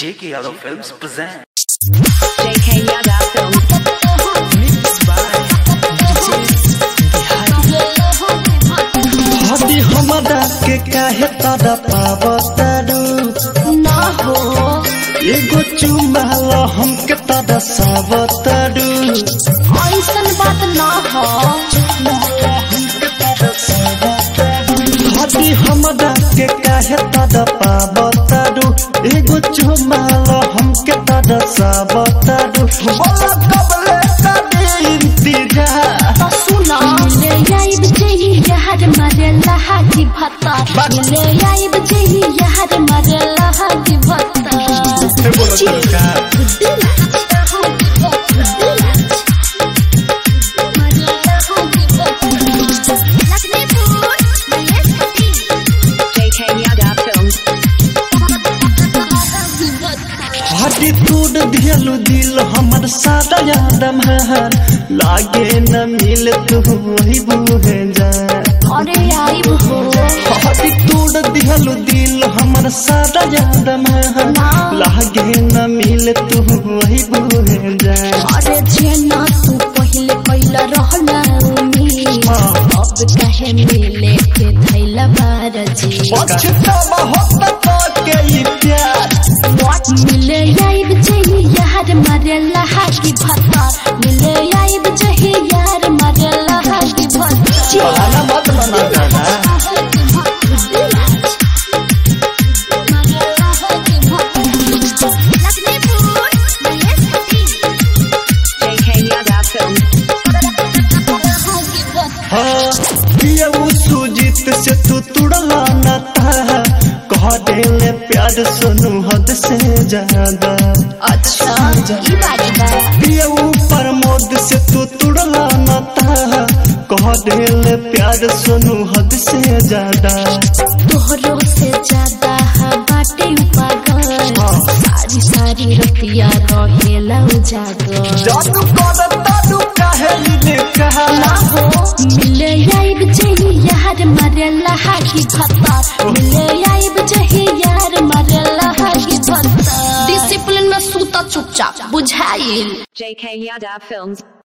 J.K. Yadav Films present. JK Yada Film. हदी हमरा के काहे तड़ा पावतारू ना हो एगो चुमाल हमके तड़ा सावतारू ऐसन बात ना हो हदी हमरा के काहे तड़ा पावतारू एगो चुमाल हमके तड़ा सावतारू बोला कबले कदी इंतजार तो सुना ले आइब जही यार मारे लहा की भत्ता ले आइब जही यार मारे लहा की भत्ता बोलो सरकार JK Yada Film. हटी तोड़ दियलु दिल हमर सादा यादम है लागे न मिल तू वही बुहे जा अरे आइब हो हटी तोड़ दियलु दिल हमर सादा यादम है लागे न मिल तू वही बुहे जा अरे जेना तू पहले कैला रहना उम्मीद अब कहे मिले के धैला बारजी पछतावा होता तो के ई प्यार What मिले आइब जही यार मारे लहा की भत्ता मिले आइब जही यार मारे लहा की भत्ता बहाना मत बना जाना JK Yada Film. हाँ पिया वो सुजीत से तू तुड़ला न था कह देले प्यार सुनू हद से ज्यादा अच्छा ई बात बा पियऊ प्रमोद से तू तुड़ला न था कह देले प्यार सुनू हद से ज्यादा तोहरो से ज्यादा हा बाटे पागल सारी सारी रतिया रहेला उजागर जादू कर दादू काहे ने कहा हो मिले आइब जही यार मारे लहा की भत्ता मिले आइब जही यार मारे लहा की भत्ता डिसिप्लिन में सूता चुपचाप बुझाइल JK Yada Films.